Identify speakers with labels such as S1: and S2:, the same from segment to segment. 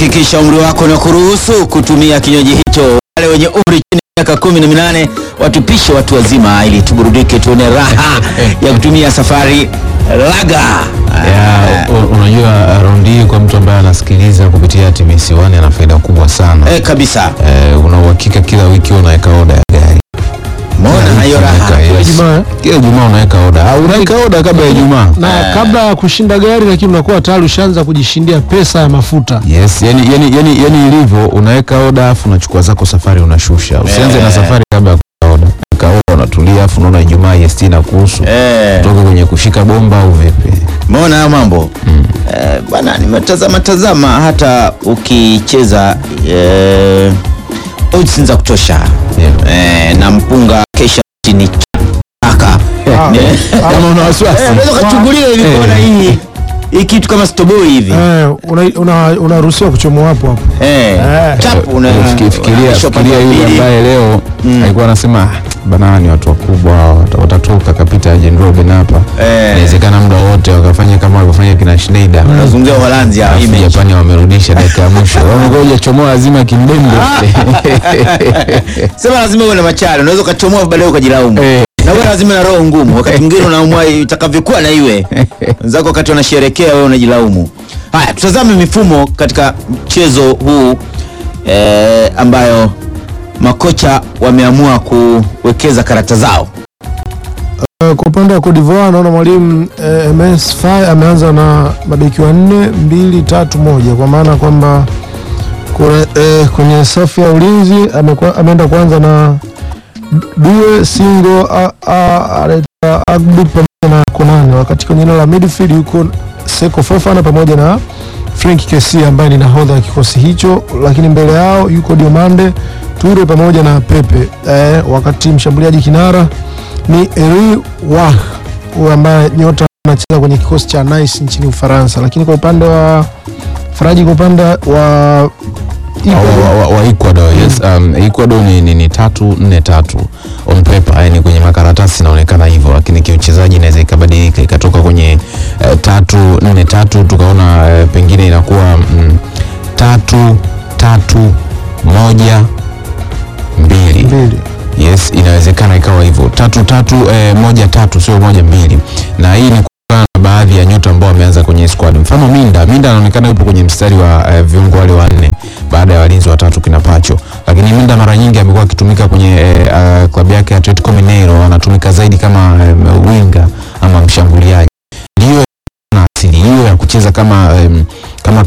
S1: hakikisha umri wako na kuruhusu kutumia kinywaji hicho. Wale wenye umri chini ya miaka kumi na minane watupishe watu wazima, ili tuburudike, tuone raha ya kutumia safari laga.
S2: Ya, u- unajua raundi hii kwa mtu ambaye anasikiliza kupitia TBC One ana faida kubwa sana.
S1: Eh, kabisa.
S2: Eh, una uhakika kila wiki unaweka oda ya gari.
S1: Mbona na hiyo raha
S2: Unaweka, yes.
S3: Ijumaa, eh?
S2: Kila Ijumaa unaweka oda. Au unaweka oda kabla ya Ijumaa.
S3: na kabla ya kushinda gari lakini unakuwa tayari ushaanza kujishindia pesa ya mafuta
S2: Yes, yani, yani, yani, yani ilivyo unaweka oda afu unachukua zako safari unashusha. Usianze na safari kabla ya kuweka oda. Weka oda unatulia afu unaona Ijumaa EST na kuhusu.
S1: Eh,
S2: Toka kwenye kushika bomba au vipi?
S1: mbona hayo mambo eh, bwana, nimetazama tazama hata ukicheza eh, odds za kutosha
S2: Yeah.
S1: eh, na mpunga kesha chini chaka
S3: Ah,
S1: Eh.
S2: Kama una wasiwasi.
S1: Eh, unaweza ukachungulia hivi
S2: Eh.
S1: kuona hii hii kitu kama stoboi hivi
S3: eh, una- una- unaruhusiwa kuchomoa hapo hapo
S1: eh,
S3: Eh.
S1: chap una
S2: Fiki- fikiria
S1: unashika upande
S2: fikiria
S1: wa
S2: yule
S1: pili.
S2: ambaye leo alikuwa anasema "Ah, bana ni watu wakubwa wata- watatoka kapita Arjen Robben hapa
S1: Eh.
S2: inawezekana muda wote wakafanya kama walivyofanya kina Schneider
S1: Nazungumzia Uholanzi hapa,
S2: Alafu
S1: image.
S2: Japani wamerudisha dakika ya mwisho wamekuja chomoa lazima kimbembe
S1: Sema lazima uwe na machale, unaweza ukachomoa baadaye ukajilaumu.
S2: Eh.
S1: Na wewe lazima na roho ngumu, wakati mwingine unaamua itakavyokuwa na iwe. Wenzako wakati wanasherekea wewe unajilaumu. Haya, tutazame mifumo katika mchezo huu eh, ambayo makocha wameamua kuwekeza karata zao.
S3: Eh, kwa upande wa Cote d'Ivoire naona mwalimu eh, MS Faye ameanza na mabeki wanne mbili tatu moja kwa maana kwamba kuna, eh, kwenye safu ya ulinzi amekuwa- ameenda kuanza na Due Singo a- a- anaitwa Agbu pamoja na Konane, wakati kwenye eneo la midfield yuko Seko Fofana pamoja na Frank Kesi ambaye ni nahodha wa kikosi hicho, lakini mbele yao yuko Diomande Ture pamoja na Pepe eh, wakati mshambuliaji kinara ni Eri Wah huyu ambaye nyota anacheza kwenye kikosi cha Nice nchini Ufaransa, lakini kwa upande wa Faraji, kwa upande wa
S2: wa, wa, wa Ecuador yes um, Ecuador ni, ni, ni tatu nne tatu on paper yani kwenye makaratasi inaonekana hivyo lakini kiuchezaji inaweza ikabadilika ikatoka kwenye uh, tatu nne tatu tukaona uh, pengine inakuwa mm, tatu tatu moja mbili
S3: mbili
S2: yes inawezekana ikawa hivyo tatu tatu eh, moja tatu sio moja mbili na hii ni kutokana na baadhi ya nyota ambao wameanza kwenye squad mfano minda minda anaonekana yupo kwenye mstari wa eh, viungo wale wanne baada ya walinzi watatu kina pacho lakini minda mara nyingi amekuwa akitumika kwenye eh, uh, klabu yake ya atletico mineiro anatumika zaidi kama eh, winga ama mshambuliaji ndiyo na asili hiyo ya kucheza kama em, kama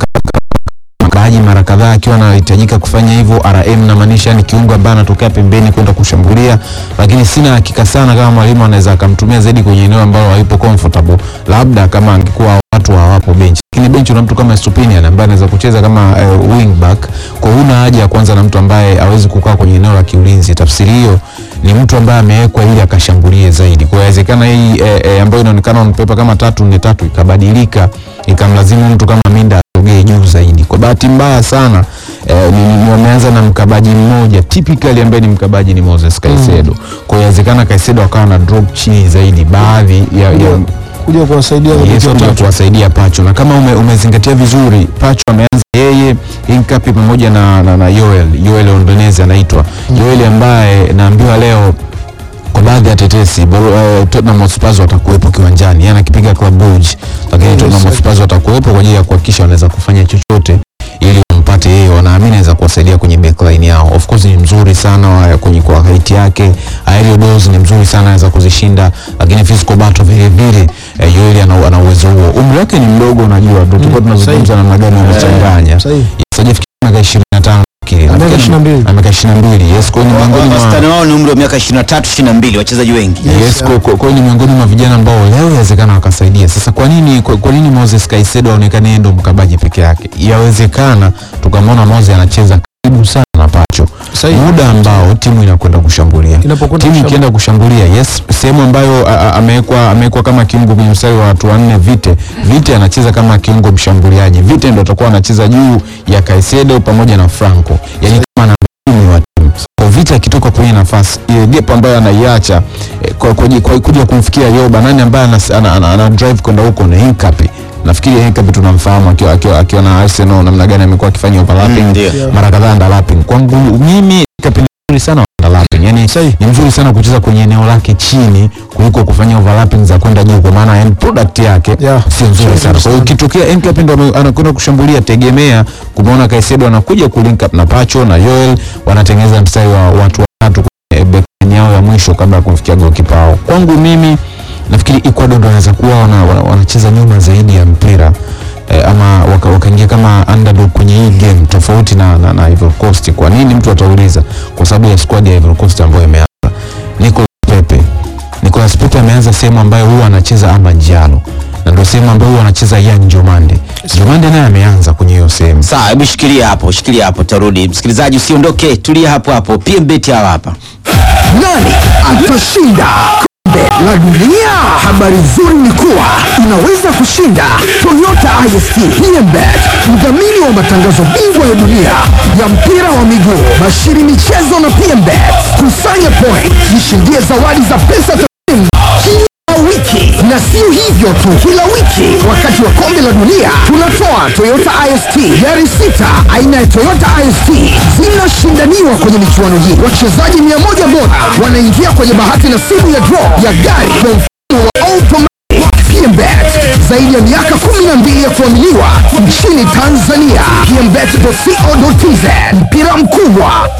S2: mkabaji mara kadhaa akiwa anahitajika kufanya hivyo RM namaanisha ni kiungo ambaye anatokea pembeni kwenda kushambulia, lakini sina hakika sana kama mwalimu anaweza akamtumia zaidi kwenye eneo ambalo hayupo comfortable, labda kama angekuwa watu hawapo benchi, lakini benchi una mtu kama Stupinian ambaye anaweza kucheza kama uh, wing back, kwa huna haja ya kwanza na mtu ambaye hawezi kukaa kwenye eneo la kiulinzi. Tafsiri hiyo ni mtu ambaye amewekwa ili akashambulie zaidi. Kwa hiyo inawezekana hii eh, eh, ambayo inaonekana on paper kama tatu nne tatu ikabadilika ikamlazimu mtu kama Minda asogee juu zaidi. Kwa bahati mbaya sana eh, ni- ni- wameanza na mkabaji mmoja typically ambaye ni mkabaji ni Moses Caicedo. Kwa hiyo inawezekana Caicedo akawa na drop chini zaidi baadhi ya, ya
S3: kuja kuwasaidia
S2: Yes,
S3: mabeki
S2: kuja
S3: watatu.
S2: kuwasaidia Pacho na kama ume, umezingatia vizuri Pacho ameanza yeye Inkapi pamoja na, na, na Yoel Yoel Ondonezi anaitwa Yoel ambaye naambiwa leo kwa baadhi ya tetesi Bor- uh, Tottenham Hotspur watakuwepo kiwanjani yani akipiga Club Brugge lakini
S3: Yes,
S2: Tottenham
S3: sir.
S2: Hotspur watakuwepo kwa ajili ya kuhakikisha wanaweza kufanya chochote ili wampate yeye wanaamini anaweza kuwasaidia kwenye backline yao of course ni mzuri sana wa- kwenye kwa height yake aerial duels ni mzuri sana anaweza kuzishinda lakini physical battle vile vile eh, Yoeli ana ana uwezo huo umri wake ni mdogo unajua ndio tulikuwa tunazungumza namna gani wamechanganya
S3: Sahihi.
S2: sajafikia miaka 25 kile
S3: Na miaka 22.
S2: na miaka 22 yes kwa hiyo ni miongoni mwa
S1: Wastani wao ni umri wa miaka 23 22 wachezaji wengi.
S2: Yes, kwa, kwa, kwa hiyo ni miongoni mwa vijana ambao leo inawezekana wakasaidia. Sasa kwa nini kwa, kwa nini Moses Caicedo aonekane yeye ndo mkabaji peke yake? Yawezekana tukamwona Moses anacheza karibu sana na Pacho,
S3: Sahihi.
S2: muda ambao timu inakwenda kushambulia
S3: Inapokwenda
S2: timu
S3: kushambulia.
S2: ikienda kushambulia, yes, sehemu ambayo a- a- amewekwa amewekwa kama kiungo kwenye mstari wa watu wanne, Vite Vite anacheza kama kiungo mshambuliaji. Vite ndo atakuwa anacheza juu ya Caicedo pamoja na Franco, yani kama namba kumi wa timu. Kwa Vite akitoka kwenye nafasi ile gap ambayo anaiacha eh, kwa, kwa, kwa, kuja kumfikia Yoba, nani ambaye ana, ana, ana, ana drive kwenda huko na Hinkapi nafikiri Henkapi tunamfahamu akiwa akiwa akiwa na Arsenal namna gani amekuwa akifanya overlapping
S1: Mm, ndio.
S2: mara kadhaa underlapping. Kwangu mimi Henkapi ni mzuri sana wa underlapping, yani
S3: Sahi.
S2: ni mzuri sana kucheza kwenye eneo lake chini kuliko kufanya overlapping za kwenda juu, kwa maana end product yake
S3: Yeah.
S2: sio nzuri
S3: Sio
S2: sana. Kwa hiyo
S3: nzuri
S2: ukitokea Henkapi ndo ame- anakwenda kushambulia, tegemea kumwona Kaisedo anakuja kulink up na Pacho na Joel, wanatengeneza mstari wa watu watatu kwenye backline yao ya mwisho kabla ya kumfikia goalkeeper wao. Kwangu mimi nafikiri Ecuador ndo wanaweza kuwa wana- wana- wanacheza nyuma zaidi ya mpira eh, ama waka- wakaingia kama underdog kwenye hii game tofauti na, na, na Ivory Coast. Kwa nini mtu atauliza? Kwa sababu ya squad ya Ivory Coast ambayo imeanza. Nicolas Pepe Nicolas Pepe ameanza sehemu ambayo huwa anacheza Amba Njalo na ndio sehemu ambayo huwa anacheza Yan Jomande. Jomande naye ameanza kwenye hiyo sehemu.
S1: Sawa, hebu shikilia hapo, shikilia hapo, tarudi. Msikilizaji usiondoke, tulia hapo hapo. PMbet hawa hapa.
S4: Nani atashinda kombe la dunia? Habari nzuri ni kuwa unaweza kushinda Toyota IST PMBet, mdhamini wa matangazo bingwa ya dunia ya mpira wa miguu, bashiri michezo na PMBet. Kusanya point, jishindie zawadi za pesa taslimu kila wiki, na sio hivyo tu, kila wiki wakati wa kombe la dunia tunatoa Toyota IST gari sita aina ya Toyota IST zinashindaniwa kwenye michuano hii. Wachezaji mia moja bora wanaingia kwenye bahati nasibu ya draw ya gari kwa mfumo wa automatic PMBet. Zaidi ya miaka 12 ya kuaminiwa nchini Tanzania. PMBet.co.tz mpira mkubwa